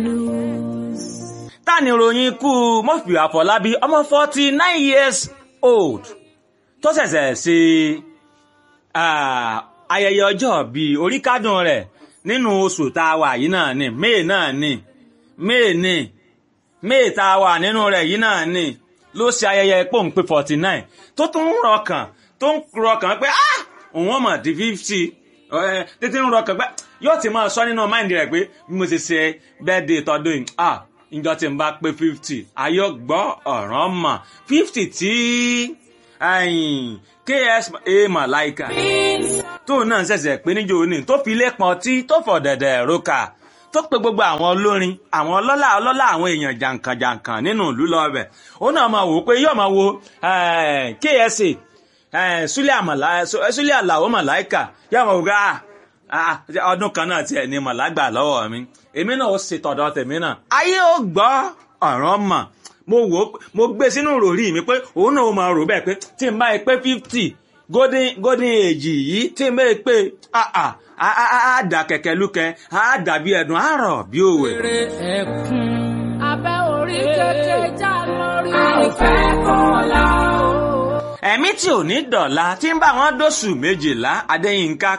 ta ni ìròyìn ikú Murphy Àfọlábí ọmọ forty nine years old tó ṣẹ̀ṣẹ̀ ṣe ayẹyẹ ọjọ́ bíi oríkádùn rẹ̀ nínú oṣù tá a wà yìí náà ni May náà ni May ni May tá a wà nínú rẹ̀ yìí náà ni ló ṣe ayẹyẹ pòǹpé forty nine tó tún ń rọkàn tó ń rọkàn pé ah òun ọmọ di fifty títí ń rọkàn pé yóò ti máa sọ nínú máìndì rẹ̀ pé bí mo ṣe ṣe bẹ́ẹ̀dẹ̀ tọdún yìí ah ìjọ tí n bá pé fifty ayọ̀ gbọ́ ọ̀ràn mọ̀ fifty tí ks a malaika tóun náà ṣẹ̀ṣẹ̀ pé níjó ní tó fi lẹ́pọ̀n tí tó fọ̀ dẹ̀dẹ̀ roka tó pe gbogbo àwọn olórin àwọn ọlọ́lá ọlọ́lá àwọn èèyàn jàǹkànjàǹkàn nínú ìlú lọ́ọ̀bẹ̀ ó náà máa wò ó pé yóò máa wo ksa súlẹ̀ àlàó màláìkà yóò máa wò pé ọdún kan náà tiẹ̀ ní màlágbà lọ́wọ́ mi èmi náà ó ṣe tọ̀dọ̀ tèmi náà ayé ó gbọ́ ọ̀ràn mọ̀ mo wò ó mo gbé sínú ròrí mi pé òun náà ó máa rò bẹ́ẹ̀ pé tí n bá yẹ pé fifty golden golden age yìí tí n bá yẹ pé á dà kẹ̀kẹ́ lúkẹ́ á dàbí ẹ̀dùn á rọ̀ bí òwe. ẹkún abẹ́ orí kékeré já lórí. a ò fẹ́ kọ́ la o. ẹ̀mí tí ò ní dọ̀la tí ń bá wọn dóṣù méjìlá Adéyínká